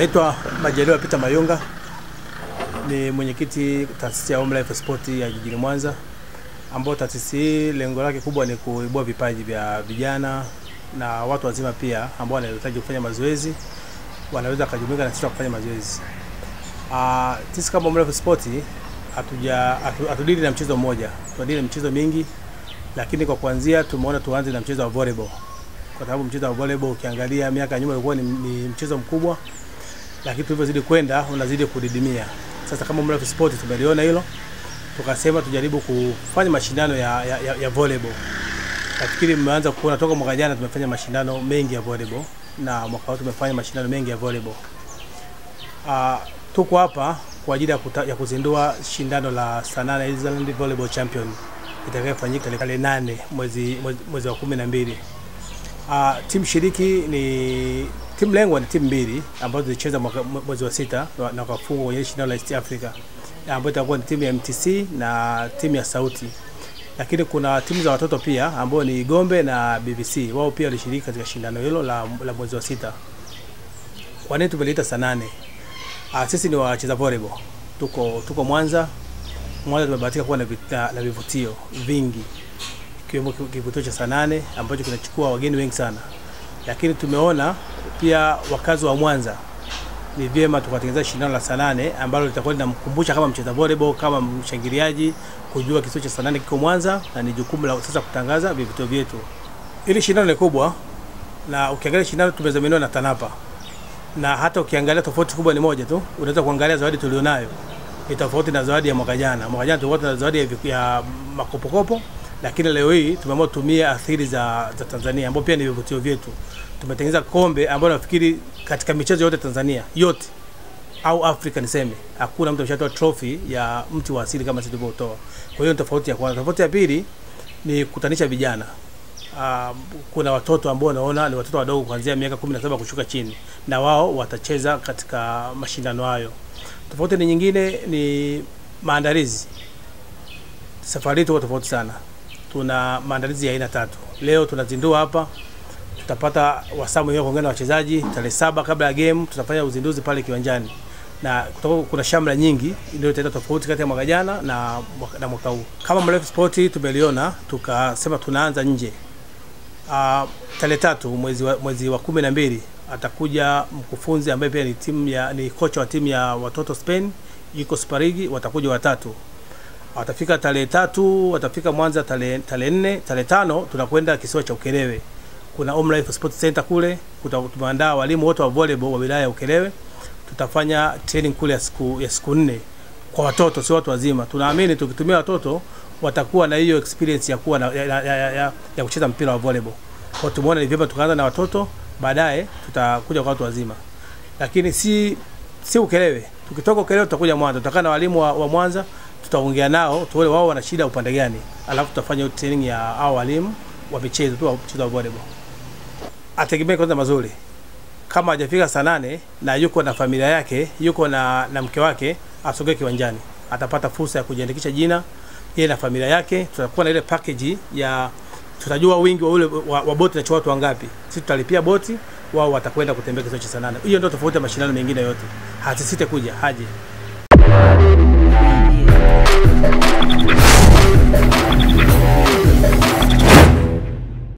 Naitwa Majaliwa Peter Mayunga, ni mwenyekiti taasisi ya Home Life Sport ya jijini Mwanza, ambao taasisi hii lengo lake kubwa ni kuibua vipaji vya vijana na watu wazima pia ambao wanahitaji kufanya mazoezi, wanaweza kujumuika na sisi kufanya mazoezi. Ah, sisi kama Home Life Sport hatuja hatu- hatudili na mchezo mmoja, tunadili na michezo mingi, lakini kwa kuanzia tumeona tuanze na mchezo wa volleyball kwa sababu mchezo wa volleyball ukiangalia miaka ya nyuma ulikuwa ni, ni mchezo mkubwa, lakini tulivyozidi kwenda unazidi kudidimia. Sasa kama Mrefu Sport tumeliona hilo, tukasema tujaribu kufanya mashindano ya, ya, ya, ya volleyball. Nafikiri mmeanza kuona toka mwaka jana tumefanya mashindano mengi ya volleyball na mwaka huu tumefanya mashindano mengi ya volleyball. Uh, tuko hapa kwa ajili ya, kuta, ya kuzindua shindano la Sanaa Island Volleyball Champion itakayofanyika tarehe nane mwezi, mwezi, mwezi wa kumi na mbili. Uh, timu shiriki ni timu lengwa ni timu mbili ambazo zilicheza mwaka- mwezi wa sita na na wakafungwa kwenye shindano la East Africa ambayo itakuwa ni timu ya MTC na timu ya Sauti, lakini kuna timu za watoto pia ambao ni Gombe na BBC, wao pia walishiriki katika shindano hilo la, la mwezi wa sita. Kwa nini tumeliita saa nane? Uh, sisi ni wacheza volleyball, tuko tuko Mwanza. Mwanza tumebahatika kuwa na, vit- na, na vivutio vingi ikiwemo ki- kivutio cha Sanane ambacho kinachukua wageni wengi sana, lakini tumeona pia wakazi wa Mwanza ni vyema tukatengeneza shindano la Sanane ambalo litakuwa linamkumbusha kama mcheza volleyball, kama mshangiliaji kujua kituo cha Sanane kiko Mwanza, na ni jukumu la sasa kutangaza vivutio vyetu. Ili shindano ni kubwa, na ukiangalia shindano tumezaminiwa na TANAPA na hata ukiangalia tofauti kubwa ni moja tu, unaweza kuangalia zawadi tulionayo ni tofauti na zawadi ya mwaka jana. Mwaka jana tulikuwa tuna zawadi ya, viku- ya makopokopo, lakini leo hii tumeamua kutumia athiri za, za Tanzania ambao pia ni vivutio vyetu. Tumetengeneza kombe ambalo nafikiri katika michezo yote Tanzania yote au Afrika niseme, hakuna mtu ameshatoa trophy ya mti wa asili kama sisi tulivyotoa. Kwa hiyo ni tofauti ya kwanza. Tofauti ya pili ni kutanisha vijana uh, kuna watoto ambao wanaona ni watoto wadogo kuanzia miaka 17 kushuka chini, na wao watacheza katika mashindano hayo. Tofauti ni nyingine ni maandalizi. Safari hii tuko tofauti sana, tuna maandalizi ya aina tatu. Leo tunazindua hapa, tutapata wasaa mwenyewe kuongea na wachezaji. Tarehe saba kabla ya game tutafanya uzinduzi pale kiwanjani, na kutakuwa kuna shamra nyingi ndio italeta tofauti kati ya mwaka jana na mwaka, na mwaka huu. Kama Mrefu Sport tumeliona tukasema tunaanza nje uh, tarehe tatu mwezi wa, mwezi wa kumi na mbili atakuja mkufunzi ambaye pia ni timu ya ni kocha wa timu ya watoto Spain yuko Sparigi, watakuja watatu watafika tarehe tatu, watafika Mwanza tarehe tarehe nne. Tarehe tano tunakwenda kisiwa cha Ukerewe, kuna Home Life Sports Center kule. kuta- Tumeandaa walimu wote wa volleyball wa wilaya ya Ukerewe, tutafanya training kule ya siku ya siku nne kwa watoto, sio watu wazima. Tunaamini tukitumia watoto watakuwa na hiyo experience ya kuwa na, ya, ya, ya, ya, ya kucheza mpira wa volleyball. Kwa tumeona ni vyema tukaanza na watoto, baadaye tutakuja kwa watu wazima, lakini si si Ukerewe. Tukitoka Ukerewe tutakuja Mwanza, tutakaa na walimu wa, wa Mwanza, tutaongea nao tuone wao wana shida upande gani, alafu tutafanya hiyo training ya hao walimu wa michezo tu wa mchezo wa volleyball. Ategemee kwanza mazuri kama hajafika saa nane na yuko na familia yake, yuko na, na mke wake, asogee kiwanjani, atapata fursa ya kujiandikisha jina yeye na familia yake. Tutakuwa na ile package ya tutajua wingi wa ule wa, wa boti na watu wangapi. Sisi tutalipia boti, wao watakwenda kutembea kisiwa cha saa nane. Hiyo ndio tofauti ya mashindano mengine yote, hasisite kuja haje.